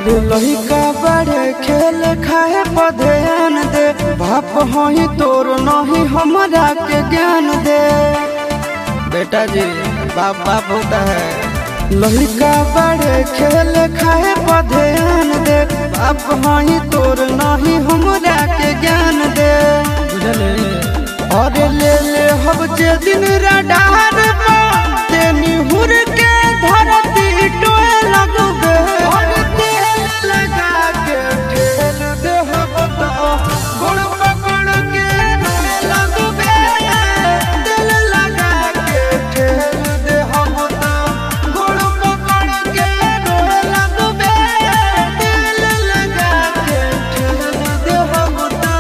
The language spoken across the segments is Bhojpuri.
और लइका बड़े खेल खाए पर ध्यान दे बाप हही तोर नहीं हमरा के ज्ञान दे बेटा जी बाप बाप होता है लइका बड़े खेल खाए पर ध्यान दे बाप हही तोर नहीं हमरा के ज्ञान दे बुझले और ले ले हम जे दिन रडार तेनी हुर के धरती टोए लगबे और तेल लगा के ठेल दे हम तो गोड़ पकड़ के रोए लगबे तेल लगा के ठेल दे हम तो गोड़ पकड़ के रोए लगबे तेल लगा के ठेल दे हम तो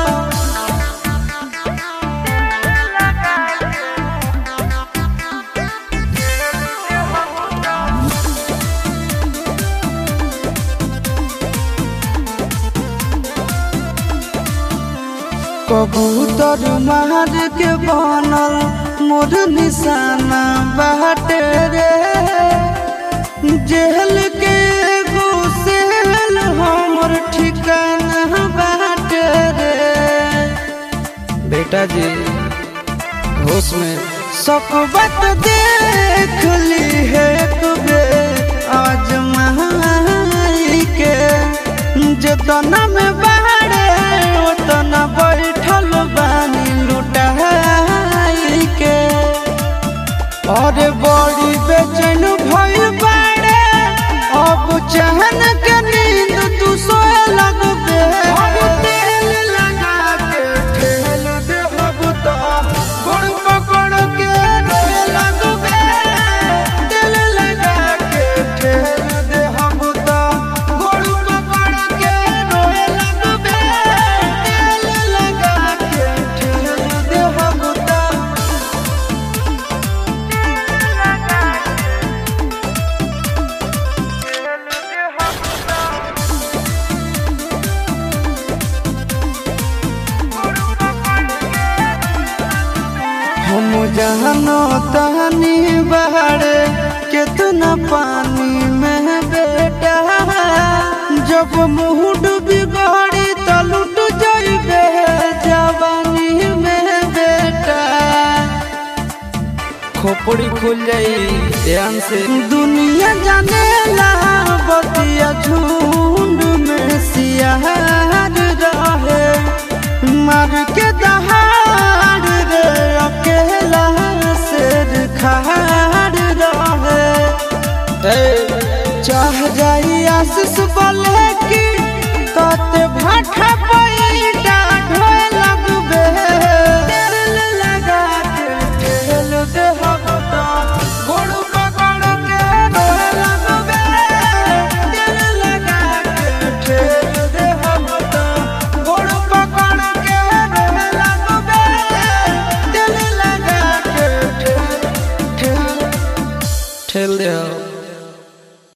कबूतर मार के बनल मोर निशाना बाटे रे जेल के एगो सेल हमर ठिकाना बाटे रे बेटा जी होश में सब बात देख ली है बेर आज महाई के जतना में बाड़े उतना बैठल बानी लुटाई के और बड़ी बेचैन भइल बाड़े अब चहन के नींद तू सोए लगबे और तेल लगा के ठेल दे अब तो गोड़ पकड़ के रोए लगबे तेल लगा के ठेल दे हम तो गोड़ पकड़ के रोए लगबे तेल लगा के ठेल दे हम तो हम जहनो तहनी बहरे कितना पानी में बेटा जब मुँह डूबी गड़ी तो लुट जाइबे जवानी में बेटा खोपड़ी खुल जाई ध्यान से दुनिया जाने ला बतिया झुंड में सियार